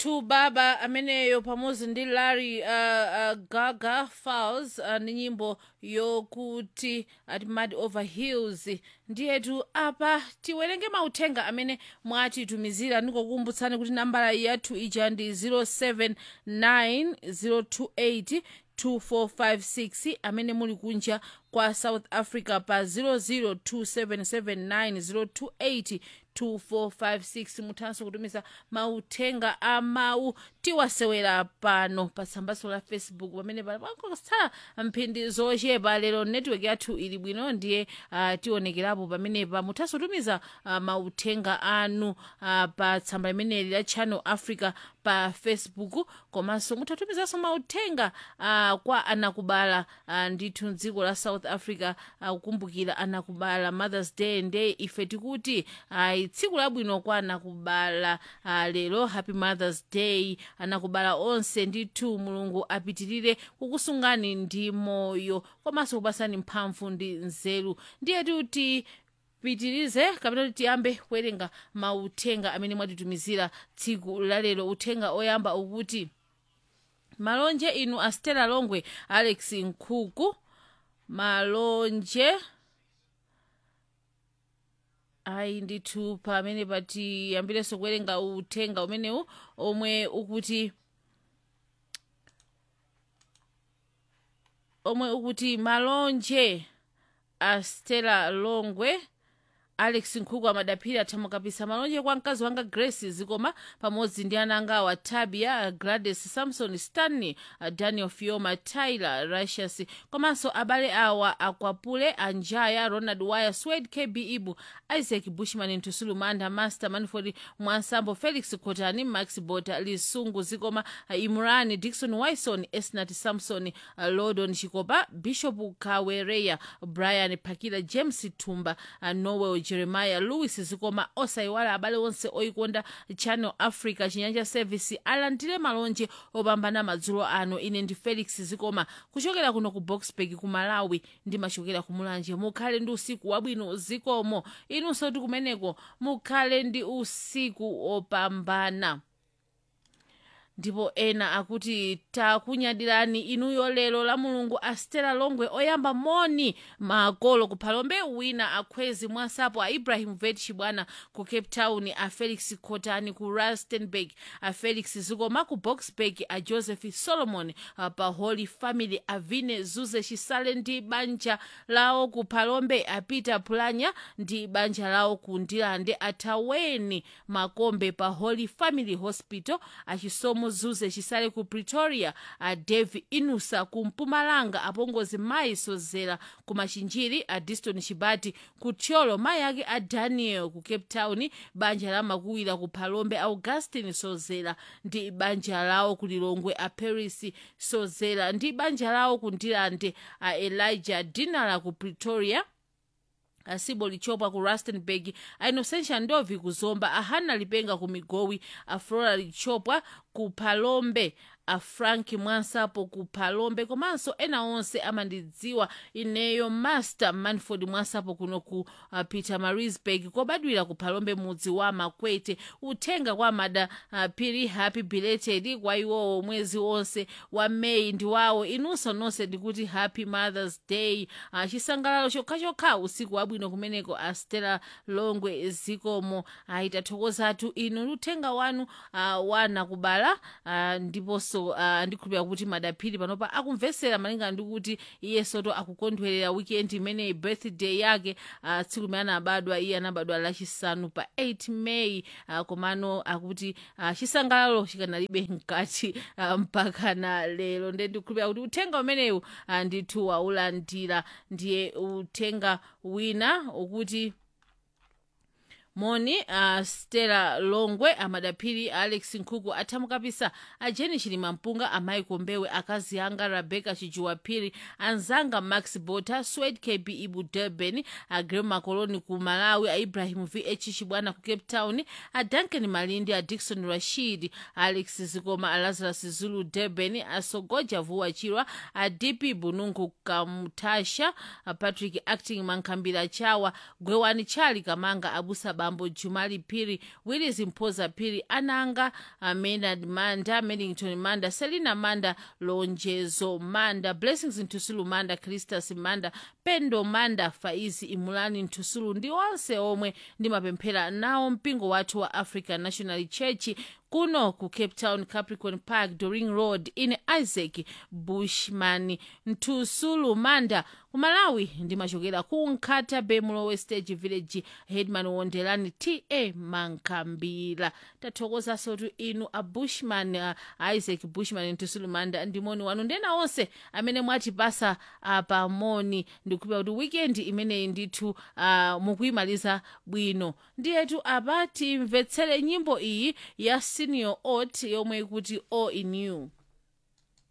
ndithu baba ameneyo pamodzi ndi larry uh, uh, gaga falls uh, ndi nyimbo yokuti at mud over hills ndiyetu apa tiwerenge mauthenga amene mwatitumizira ndikukumbutsani kuti nambala yathu ija ndi 079 2456 amene muli kunja kwa south africa pa 002779028 2456 muthanso kutumiza mauthenga a mawu tiwasewera pano pa tsambaso la facebook pamene pakusala mphindi zochepa lero network yathu ili bwino ndiye uh, tionekerapo pamenepa muthanso kutumiza uh, mauthenga anu uh, pa tsamba limeneli la channel africa pa facebook komanso muthatumizanso mauthenga uh, kwa anakubala uh, ndithu mdziko la south africa uh, kukumbukira anakubala mothers day nde ife tikuti uh, tsiku labwino kwa anakubala uh, lero happy mothers day anakubala onse ndithu mulungu apitirire kukusungani ndi moyo komanso kupasani mphamvu ndi nzeru ndiye kuti pitirize kapena kuti tiyambe kuwerenga mauthenga amene mwatitumizira tsiku lalero uthenga oyamba ukuti malonje inu astela longwe alex nkhuku malonje ayi ndithu pamene patiyambirenso kuwerenga uthenga umenewu omwe ukuti omwe ukuti malonje astela longwe alex nkhuku amadaphiri athamukapisa malonje kwa mkazi wanga grace zikoma pamodzi ndi ana anga awa tabia gladys samson stanley daniel fioma tyler ratius komanso abale awa akwapule anjaya ronald wire swed kb ibu isaac bushman ntusulu manda master manford mwansambo felix kotani max bota lisungu zikoma imran dikson wison esnat samson lodon chikopa bishop kawereya brian pakila james tumba noel jeremiah louis zikoma osayiwala abale onse oyikonda channel africa chinyanja service alandire malonje opambana madzulo ano ine ndi felix zikoma kuchokera kuno ku boxburg ku malawi ndimachokera ku mulanje mukhale ndi usiku wabwino zikomo inunso ti kumeneko mukhale ndi usiku opambana ndipo ena akuti takunyadirani inuyo lero la mulungu astela longwe oyamba moni makolo kuphalombe wina akhwezi mwasapo a ibrahim vet chibwana ku cape town a felix khotani ku rustenburg a felix zikoma ku boxburg a joseph solomon a pa holy family a vine zuze chisale ndi banja lawo ku phalombe a peter pulanya ndi banja lawo ku ndilande athaweni makombe pa holy family hospital achisomo zuze chisale ku pretoria a dave inusa ku mpumalanga apongozi mayi sozera ku machinjiri a diston chibati ku tcholo mayi ake a daniel ku cape town banja la makuwira ku phalombe augustin sozera ndi banja lawo ku lilongwe a paris sozera ndi banja lawo ku ndilande a elijah dinala ku pretoria asibo lichopwa ku rustenburg a inocentia ndovi ku zomba a hana lipenga ku migowi a flora lichopwa ku phalombe a frank mwansapo ku phalombe komanso ena onse amandidziwa ineyo master manford mwansapo kuno ku uh, peter marisburg kobadwira ku phalombe mudzi wa makwete uthenga kwa mada uh, piri happy belated kwa iwowo mwezi wonse wa meyi ndi wawo inunso nonse ndikuti happy mothers day uh, chisangalalo chokhachokha usiku wabwino kumeneko astela longwe zikomo uh, itathokozatu inu ndi uthenga wanu uh, wana kubala uh, ndiponso uh, ndikhulupira kuti madaphiri panopa akumvesera malingana ndi kuti iye soto akukondwerera weekend imeneyi birthday yake uh, tsiku limene anabadwa iye anabadwa lachisanu pa 8 may uh, komano akuti uh, chisangalalo chikanalibe mkati uh, mpaka na lero nde ndikhulupira kuti uthenga umenewu uh, ndithu waulandira ndiye uthenga wina ukuti moni uh, stella longwe amadaphiri alex nkhuku athamukapisa a jeni chilima mpunga amayi kombewe akazi anga rebecca chijuwaphiri anzanga max bota swed kb ibu durban a grem makoloni ku malawi a ibrahim vh chibwana ku cape town a duncan malindi a dikson rashid alex zikoma a lazarus zulu durban a sogoja vuwa chirwa a dp bununku kamutasha a patrick acting mankhambira chawa gwewani chali kamanga abusa bambo jumali phiri willis mphoza phiri ananga uh, maynard manda medington manda selina manda lonjezo manda blessings ntusulu manda cristas manda pendo manda faizi imulani ntusulu ndi onse omwe ndimapemphera nawo mpingo wathu wa african national church kuno ku cape town capricorn park doring road ine isaac bushman ntusulu manda ku malawi ndimachokera ku nkhata bay mulowe stage village headman wondelani ta mankambira tathokozanso tu inu a bushman uh, isaac bushman ntusulu manda ndimoni wanu ndena onse amene mwatipasa uh, pamoni ndikupira kuti weekend imeneyi ndithu uh, mukuyimaliza bwino ndiyetu apa timvetsere nyimbo iyi ya senior ot yomwe ikuti all in you